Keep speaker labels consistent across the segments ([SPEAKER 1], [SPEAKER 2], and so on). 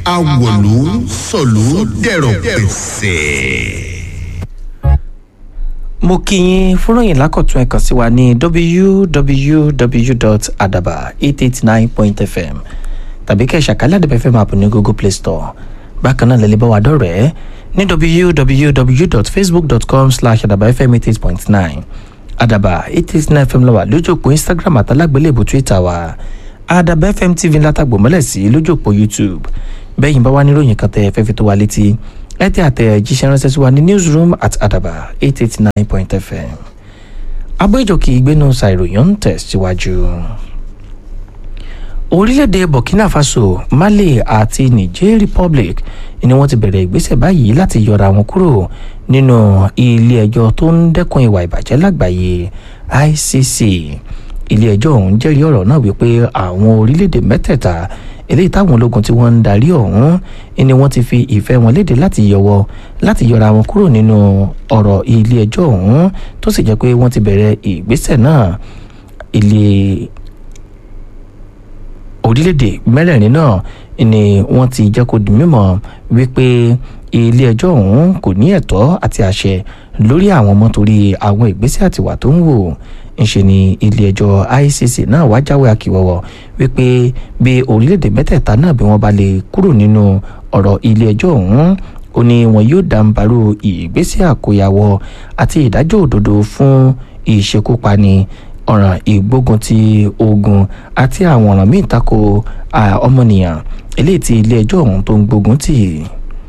[SPEAKER 1] awọ̀lú sọ̀lú dẹ̀rọ̀ pẹ̀sẹ̀.
[SPEAKER 2] mo kí yín fúnròyìn lákọ̀tún ẹ̀kan sí wa ní www.adaba889.fm tàbí kẹ́ ẹ̀ ṣàkálẹ̀ àdàbẹ̀ fm app ní google play store bákan náà lẹ́lẹ́ bá wa dọ̀rẹ́ ní www.facebook.com slash adabafm88.9 adaba 889 fm lọ́wọ́ lójú òpó instagram àtàlágbélébù twitter wa adaba fm tv látàgbò mọ́lẹ̀ sí lójú òpó youtube bẹ́yìn bá wà níròyìn kan tẹ́ ẹ fẹ́ fi tó wa létí ẹ tẹ́ àtẹ̀jíṣẹ́ ránṣẹ́ sí wa ní newsroom at adaba 889.fm abéjòkè ìgbénu ṣàìròyìn ń tẹ̀síwájú. orílẹ̀-èdè burkina faso mali àti niger republic ni wọ́n ti bẹ̀rẹ̀ ìgbésẹ̀ báyìí láti yọra wọn kúrò nínú ilé-ẹjọ́ tó ń dẹ́kun ìwà ìbàjẹ́ lágbàáyé icc ilé-ẹjọ́ ọ̀hún jẹ́rìí ọ̀rọ̀ náà wípé àwọn orílẹ̀-èdè mẹ́tẹ̀ẹ̀ta eléyìí táwọn ológun tí wọ́n ń darí ọ̀hún ni wọ́n ti fi ìfẹ́ wọn léde láti yọwọ́ láti yọra wọn kúrò nínú ọ̀rọ̀ ilé-ẹjọ́ ọ̀hún tó sì jẹ́ pé wọ́n ti bẹ̀rẹ̀ ìgbésẹ̀ náà ilé orílẹ̀-èdè mẹ́rẹ̀ẹ̀rin náà ni wọ́n ti jẹ́ kó di mímọ̀ wípé ilé-ẹjọ́ ọ̀hún kò ní ẹ̀tọ́ àti àṣẹ lórí àwọn ọmọ torí àwọn ìgbésẹ̀ àtiwà tó ń wò ńṣe ni ilé-ẹjọ́ icc náà wá jáwé akíwọ́wọ́ wípé bí orílẹ̀-èdè mẹ́tẹ̀ẹ̀ta náà bí wọ́n bá lè kúrò nínú ọ̀rọ̀ ilé-ẹjọ́ ọ̀hún ó ní wọn yóò dàǹbarú ìgbésẹ̀ àkóyawọ́ àti ìdájọ́ òdodo fún ìṣekúpani ọ̀ràn ìgbógun ti ogun àti àwọn ọ̀ràn míì tako ọmọnìyàn eléyìí tí ilé-ẹjọ́ ọ̀hún tó ń gbógun tì í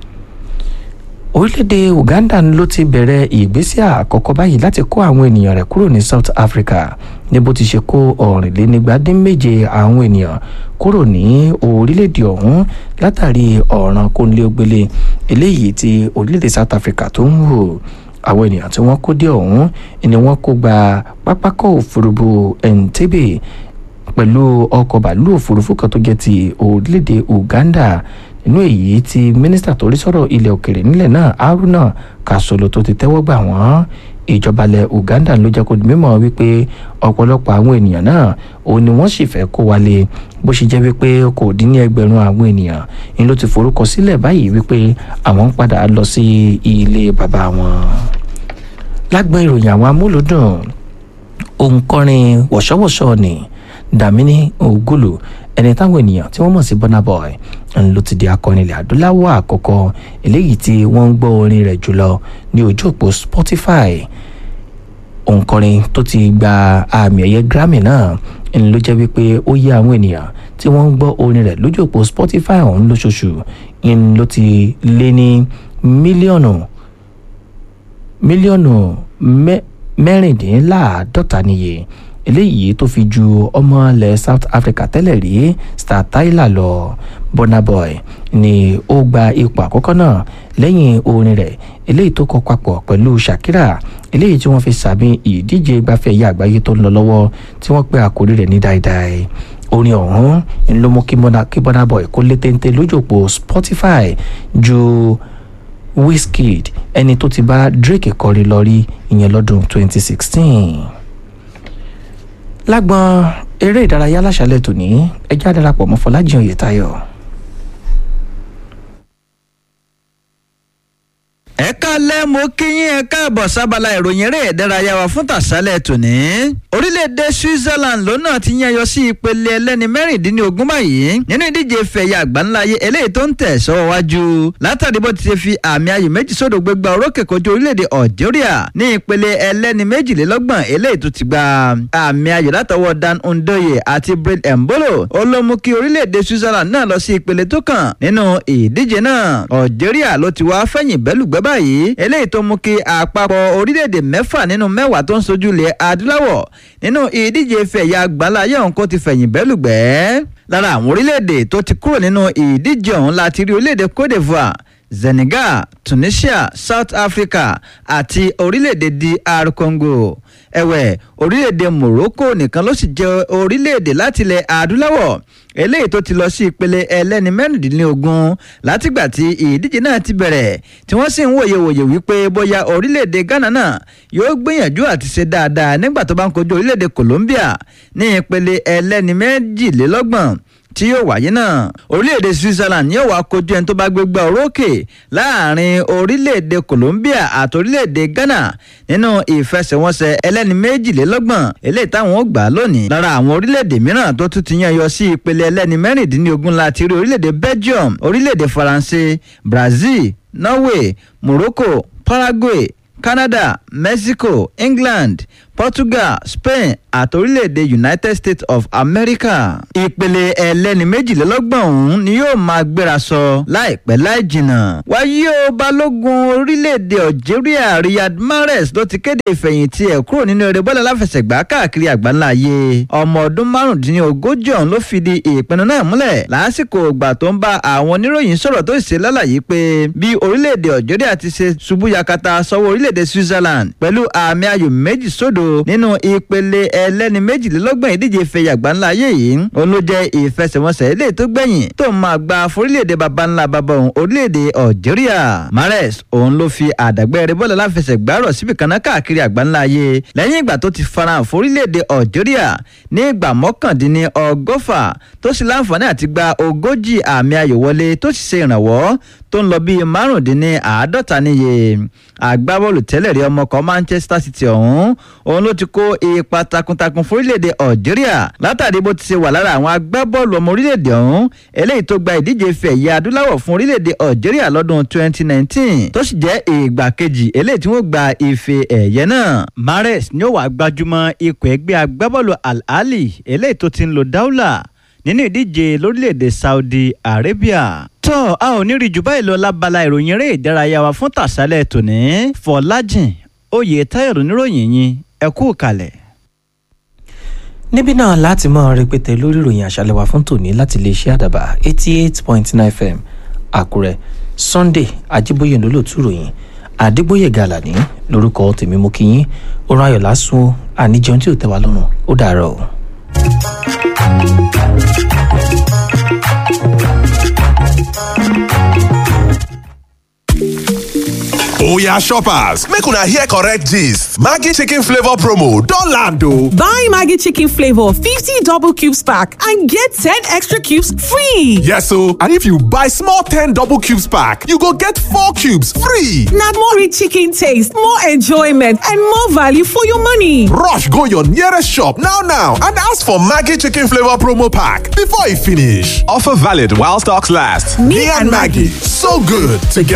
[SPEAKER 2] orílẹ̀-èdè uganda ló ti bẹ̀rẹ̀ ìgbésẹ̀ àkọ́kọ́ báyìí láti kó àwọn ènìyàn rẹ̀ kúrò ní south africa ní bó ti ṣe kó ọ̀rìnlénígbàdínméje àwọn ènìyàn kúrò ní orílẹ̀-èdè ọ̀hún látàrí ọ̀ràn kónílé-ó-gbélé eléyìí tí orílẹ̀-èdè south africa tó ń wò àwọn ènìyàn tí wọ́n kó dé ọ̀hún ni wọ́n kó gba pápákọ̀ òfurufú entebbe pẹ̀lú ọkọ̀ bàálù òfurufú kan tó jẹ́ ti orílẹ̀-èdè uganda inú èyí tí mínísítà tó rí sọ̀rọ̀ ilẹ̀ òkèrè nílẹ̀ náà haruna kasolo tó ti tẹ́wọ́ gbà wọ́n ìjọba ilẹ̀ uganda ló jẹ́ kó di mímọ̀ wípé ọ̀pọ̀lọpọ̀ àwọn ènìyàn náà òun ni wọ́n sì fẹ́ kó wálé bó ṣe jẹ́ wípé kò dín ní ẹgbẹ̀rún àwọn ènìyàn ni ló ti forúkọ sílẹ̀ báyìí wípé àwọn ń padà lọ sí ilé bàbá wọn. lágbọ́n ìròyìn àwọn amúlòdùn òǹkọrin wọ̀ṣọ́wọ̀ṣọ́ ni dàmínì ògùlù ẹni táwọn ènìyàn tí wọ́n mọ̀ sí burna boy ló ti di akọrin ilẹ̀ adúláwọ̀ àkọ́kọ́ eléyìí tí wọ́n ń gbọ́ orin rẹ̀ jùlọ ní ojú òpó spotify òǹkọrin tó ti gba àmì ẹ̀yẹ grammy náà ló jẹ́ wípé ó yẹ àwọn ènìyàn tí wọ́n ń gbọ́ orin rẹ̀ lójú òpó spotify ọ̀hún lóṣooṣù ló ti lé ní mílíọ̀nù mílíọ̀nù mẹ́rìndínláàádọ́ta níye eléyìí tó fi ju ọmọ ilẹ̀ south africa tẹ́lẹ̀ rí star tyler lọ burna boy ni ó gba ipò àkọ́kọ́ náà lẹ́yìn orin rẹ̀ eléyìí tó kọ papọ̀ pẹ̀lú shakira eléyìí tí wọ́n fi sàmì ìdíje ìgbafẹ́ ẹ̀yà àgbáyé tó ń lọ lọ́wọ́ tí wọ́n pe àkórí rẹ̀ ní dáidái orin ọ̀hún ló mú kí burna boy kó lé téńté lójú òpó spotify ju wizkid ẹni tó ti bá drake kọrin lọ rí ìyẹn lọ́dún 2016 lágbọn eré ìdárayá láṣálẹ̀ tòní ẹjẹ́ àdarapọ̀ mọ́ fọlájìn oyètayọ.
[SPEAKER 3] ẹ káalẹ́ mo kí yín ẹ káàbọ̀ sábàlá ìròyìn eré ìdárayá wa fún tàṣálẹ̀ tòní. orílẹ̀-èdè switzerland lónà ti yẹn yọ sí ìpele ẹlẹ́ni mẹ́rìndínlógún báyìí nínú ìdíje fẹ̀yà àgbáńláyé eléyìí tó ń tẹ̀ sọ́wọ́ wájú látàrí bó ti ṣe fi àmì ayò méjì sódò gbégbá orókè kojú orílẹ̀-èdè algeria ní ìpele ẹlẹ́ni méjìlélọ́gbọ̀n eléyìí tó ti gba àmì ayò látọwọ́ dan ndoye àti brain embolo ó ló mú kí orílẹ̀-èdè switzerland náà lọ sí ìpele tó kàn nínú ìdíje náà algeria ló ti wá fẹ̀yìn bẹ́lùgbẹ́ báyìí eléyìí tó mú kí àpapọ̀ orílẹ̀-èdè mẹ́fà nínú mẹ́wàá tó ń sojú ilẹ̀ adúláwọ̀ nínú ìdíje fẹ̀yà àgbáláyé ọ̀hún kó ti fẹ̀yìn bẹ́lùgbẹ́ lára àwọn orílẹ̀-èdè tó ti kúrò nínú ìdíje ọ̀hún láti rí orílẹ̀-èdè cote divoire senegal tunisia south africa àti orílẹ̀-èdè dr congo ẹ̀wẹ̀ orílẹ̀-èdè morocco nìkan ló sì jẹ́ orílẹ̀-èdè láti ilẹ̀ adúláwọ̀ eléyìí tó ti lọ sí ìpele ẹlẹ́ni mẹ́rìndínlógún látìgbà tí ìdíje náà ti bẹ̀rẹ̀ tí wọ́n sì ń wòye wòye wípé bóyá orílẹ̀-èdè ghana náà yóò gbìyànjú àti ṣe dáadáa nígbà tó bá ń kojú orílẹ̀-èdè colombia ní ìpele ẹlẹ́ni méjìlélọ́gbọ̀n tí yóò wáyé náà orílẹ̀-èdè Switzerland ni yóò wá kojú ẹni tó bá gbégbá orókè láàrin orílẹ̀-èdè Colombia àti orílẹ̀-èdè Ghana nínú ìfẹsẹ̀wọnsẹ̀ ẹlẹ́ni méjìlélọ́gbọ̀n eléyìí táwọn ó gbà lónìí lára àwọn orílẹ̀-èdè mìíràn tó tún ti yan yọ sí ìpele ẹlẹ́ni mẹ́rìndínlógún láti rí orílẹ̀-èdè Belgium orílẹ̀-èdè Faransé Brazil Norway Morocco Paraguay Canada Mexico England Portugal Spain àti orílẹ̀-èdè United States of America. ìpele ẹlẹ́ni méjìlélọ́gbọ̀n ọ̀hún ni yóò máa gbéra sọ láìpẹ́ láì jìnnà. wáyé o balógun orílẹ̀-èdè Algeria Riyad Mahrez ló ti kéde ìfẹ̀yìntì ẹ̀ kúrò nínú eré bọ́ọ̀lù aláfẹsẹ̀gbá káàkiri àgbáńlá ayé. ọmọ ọdún márùndínlógójì ọ̀hún ló fìdí ìpinnu náà múlẹ̀ lásìkò ìgbà tó ń bá àwọn oníròyìn sọ̀rọ̀ tó ṣe lálàyé pé bí orílẹ̀-èdè Algeria ti ṣe ṣubú yakata sọ́wọ́ orílẹ̀-èdè Switzerland pẹ̀lú àmì ayò méjì sódò nínú ìpele ẹlẹ́ni méjìlélọ́gbọ̀n ìdíje ìfẹ̀yà gbáńlá ayé yìí òun ló jẹ́ ìfẹsẹ̀wọnsẹ̀ ilé tó gbẹ̀yìn tó máa gba forílẹ̀-èdè baba ńlá baba òun orílẹ̀-èdè Algeria Mahrez òun ló fi àdàgbẹ́ bọ́ọ̀lù aláfẹsẹ̀gbá rọ̀ síbi kan náà káàkiri àgbáńlá ayé lẹ́yìn ìgbà tó ti farahàn forílẹ̀-èdè Algeria ní ìgbà mọ́kàndínní ọgọ́fà tó sì láǹfààní àti gba ogójì àmì ayò wọlé tó sì ṣe ìrànwọ́ tó ń lọ bíi márùndínní àádọ́ta níye agbábọ́ọ̀lù tẹ́lẹ̀ rí ọmọ kan Manchester City ọ̀hún òun ló ti kó ipa takuntakun fórílẹ̀-èdè Algeria látàrí bó ti ṣe wà lára àwọn agbábọ́ọ̀lù ọmọ orílẹ̀-èdè ọ̀hún eléyìí tó gba ìdíje ife ẹ̀yẹ adúláwọ̀ fún orílẹ̀-èdè Algeria lọ́dún 2019 tó sì jẹ́ ìgbà kejì eléyìí tí wọ́n gba ife ẹ̀yẹ náà. Mahrez ni ó wà gbajúmọ̀ ikọ̀ ẹgbẹ́ agbábọ́ọ̀lù Al Ahly eléyìí tó ti ń lo dáúlà nínú ìdíje lórílẹ̀‐èdè Saudi Arabia. tó a ò ní rí jù báyìí lọ lábala ìròyìn eré ìdárayá wa fún tàṣálẹ̀ tòní Fọlájìn oyè táyọ̀rọ̀ níròyìn yín ẹ kú kalẹ̀.
[SPEAKER 2] níbí náà láti mọ rẹpẹtẹ lórí ìròyìn àṣálẹ́ wa fún tòní láti lè ṣe àdàbà eighty eight point nine fm àkúrẹ́ sunday ajíbóyè lólótú ròyìn àdégbóyè gàlàní lórúkọ tèmi mú kí yín oorun ayọ̀ lásùn àníjẹun tí ò tẹ́ wa lọ́rùn ó dàárọ̀ o.
[SPEAKER 4] oya shoppers make una hear correct gist maggi chicken flavour promo don land o.
[SPEAKER 5] Buy Maggie Chicken Flavor 50 double cubes pack and get 10 extra cubes free.
[SPEAKER 4] yes o and if you buy small ten double cubes pack you go get four cubes free.
[SPEAKER 5] Now more rich chicken taste, more enjoyment, and more value for your money.
[SPEAKER 4] rush go your nearest shop now now and ask for maggi chicken flavour promo pack before e finish. offer valid while stocks last. me, and maggi so good together.